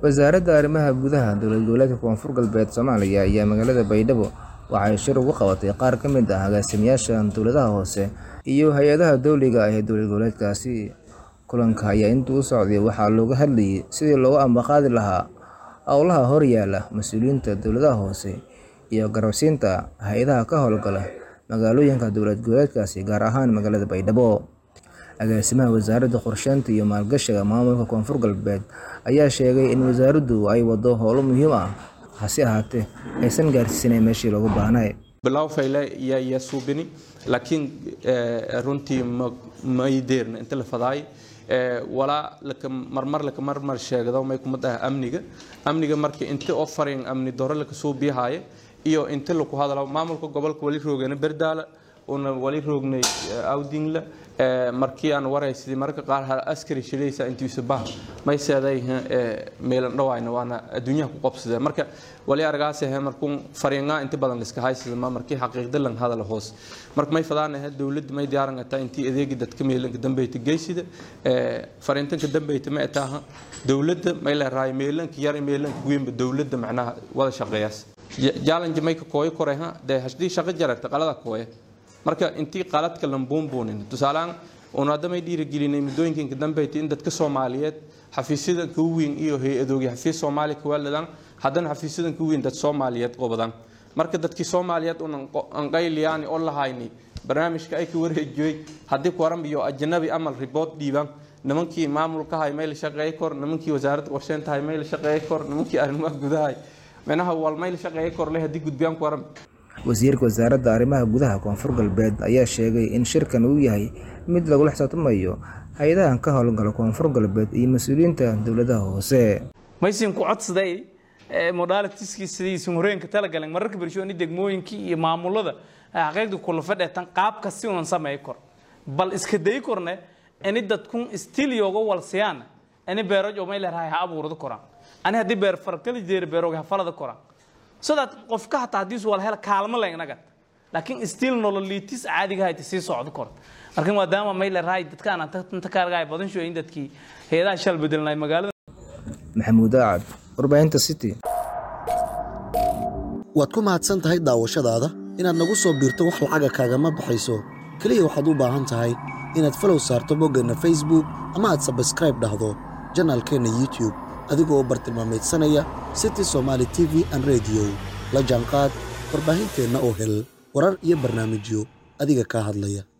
Wasaaradda Arrimaha Gudaha Dowlad Goboleedka Koonfur Galbeed Soomaaliya ayaa magaalada Baydhabo waxay shir ugu qabatay qaar ka mid ah agaasimayaasha dowladaha hoose iyo hay'adaha dowliga ah ee dowlad goboleedkaasi. Kulanka ayaa intii uu socday waxaa looga hadlayay sidii loogu ambaqaadi lahaa howlaha horyaalla mas'uuliyiinta dowladaha hoose iyo garabsiinta hay'adaha ka hawlgala magaalooyinka dowlad goboleedkaasi gaar ahaan magaalada Baydhabo. Agaasimaha Wasaaradda Qorsheynta iyo Maalgashiga Maamulka Koonfur Galbeed ayaa sheegay in wasaaraddu ay waddo howlo muhiim ah hase ahaatee aysan gaarsiisnayn meeshii looga baahnaa. bilow fayle yaa yaa suubini laakiin runtii ma may deerna inta la fadaay walaa laka marmar laka marmar sheegdo may kuma dhaha amniga amniga markii inta oo farin amni doro laka soo biyahaye iyo inta lagu hadalo maamulka gobolka wali roogana berdaala una wali roognay awdingla markii aan waraysidii marka qaar hal askari shilaysa intiisa bah may seeday meelan dhawayna waana adduunyaha ku qabsadee marka wali argaas ah markuun fariinga inta badan la iska haysada ma markii xaqiiqda lan hadal hoos marka may fadaanahay dawladda may diyaaran ta intii adeegi dadka meelanka dambeeyta geysida fariintanka dambeeyta ma taha dawladda may la raay meelanka yar meelanka weynba dawladda macnaha wada shaqeeyaas challenge may ka kooyo koreha de hashdii shaqo jaragta qalada kooye marka intii qaladka lambuunbuunin tusaalaan unaadamay dhiirigelinay muddooyinka dambeeyta in dadka soomaaliyeed xafiisyadan ka weyn iyo hay-adoogi xafiis soomaali ka waaladan haddana xafiisyadan ka weyn dad soomaaliyeed qobadan marka dadkii soomaaliyeed unan qayliyaan oo lahayni barnaamijka ay ka wareejiyey haddii kuwaran iyo ajnabi amal ribood dhiibaan nimankii maamulka hay may la shaqeey kor nimankii wasaaradda qorsheynta hay may la shaqeey kor nimankii arrimaha gudaha menaha wal may la shaqeey kor leh haddii gudbiyaan kuwaran wasiirka wasaaradda arrimaha gudaha koonfur galbeed ayaa sheegay in shirkan uu yahay mid lagula xisaabtamayo hay-adahan ka howlgala koonfur galbeed iyo mas-uuliyiinta dowladaha hoose maysin ku codsaday modaalitiskii sidiisun horeenka talagalan mararka bershooni degmooyinkii iyo maamulada xaqiiqda kula fadheetan qaabka si unan sameey kor bal iska day korne ini dadkun stiil yooga walsiyaan ini beeroj oo may leerahay ha abuurada koraan ani haddii beer farkali jeera beerooga ha falada koraan so that qofka hataa haddiisu wala hela kaalmo le inaga laakiin stiil nololiitis caadiga hayta sii socdo kor marka maadaama may leerahay dadkaan inta kaargaay badan shooyin dadkii heedaha shal bedelnay magaalada maxamuud aacad warbaahinta city waad ku mahadsan tahay daawashadaada inaad nagu soo biirto wax lacaga kaagama baxayso keliya waxaad u baahan tahay inaad falow saarto boggeenna facebook ama aad sabskraib dhahdo janaalkeenna youtube adigoo bartilmaamaydsanaya city somaali t v an rediyo la jaanqaad warbaahinteenna oo hel warar iyo barnaamijyo adiga kaa hadlaya